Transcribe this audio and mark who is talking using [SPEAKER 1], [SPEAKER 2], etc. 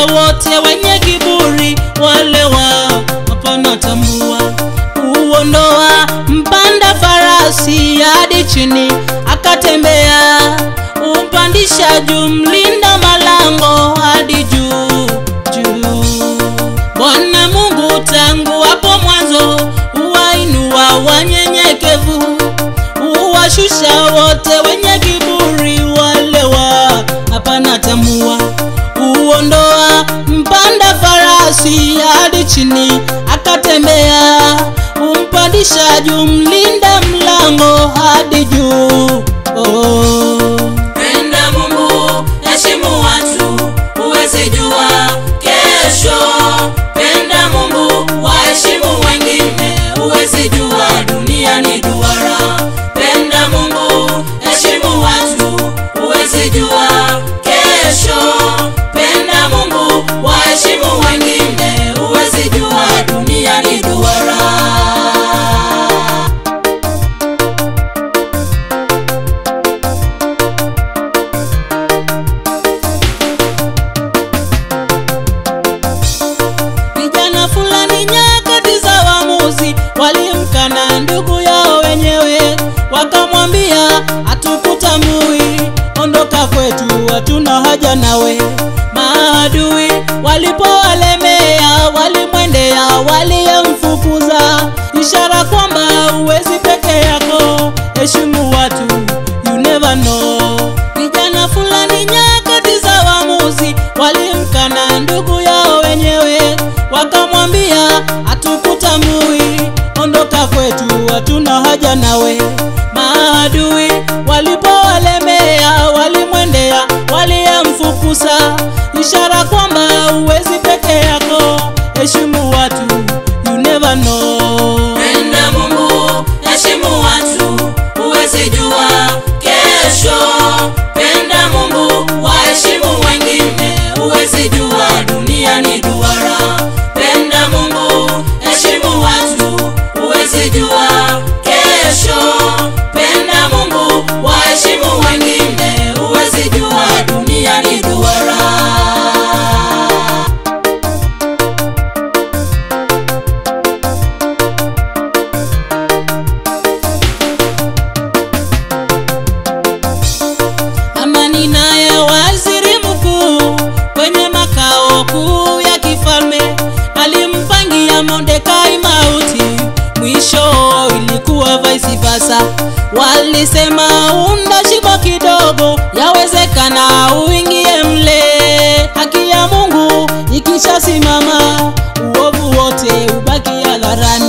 [SPEAKER 1] wote wenye kiburi, wale wa hapana tambua. Uondoa mpanda farasi hadi chini, akatembea. Umpandisha juu mlinda malango hadi juu juu. Bwana Mungu tangu hapo mwanzo huwainua wanyenyekevu, huwashusha wote wenye kiburi, wale wa hapana tambua. Huondoa mpanda farasi hadi chini, akatembea. Humpandisha juu mlinda mlango hadi juu. Oh.
[SPEAKER 2] Penda Mungu, heshimu watu, huwezi jua kesho. Penda Mungu, waheshimu wengine, huwezi jua dunia ni duara. Penda Mungu, heshimu watu, huwezi jua kesho. Penda Mungu, waheshimu wengine, huwezi jua dunia ni duara.
[SPEAKER 1] Vijana fulani nyakati za waamuzi walimkana ndugu yao wenyewe, wakamwambia hatukutambui, ondoka kwetu, hatuna haja nawe. Maadui walipowalemea, walimwendea, waliyemfukuza, ishara kwamba huwezi peke yako, heshimu watu, you never know. Vijana fulani nyakati za waamuzi walimkana ndugu yao wenyewe, wakamwambia hatukutambui, ondoka kwetu, hatuna haja nawe. Maadui walipowalemea, walimwendea, waliyemfukuza, ishara kwamba huwezi peke yako, heshimu watu, you never know.
[SPEAKER 2] Penda Mungu, heshimu watu, huwezi jua kesho. Penda Mungu, waheshimu wengine, huwezi jua dunia ni duara. Penda Mungu, heshimu watu, huwezi jua kesho. Penda Mungu, waheshimu wengine, huwezi jua dunia ni duara.
[SPEAKER 1] Amani naye waziri mkuu kwenye makao kuu ya kifalme alimpangia Mordekai mauti, mwisho ilikuwa vice versa. Walisema unda shimo kidogo, yawezekana uingie mle. Haki ya Mungu ikishasimama, uovu wote ubaki hadharani.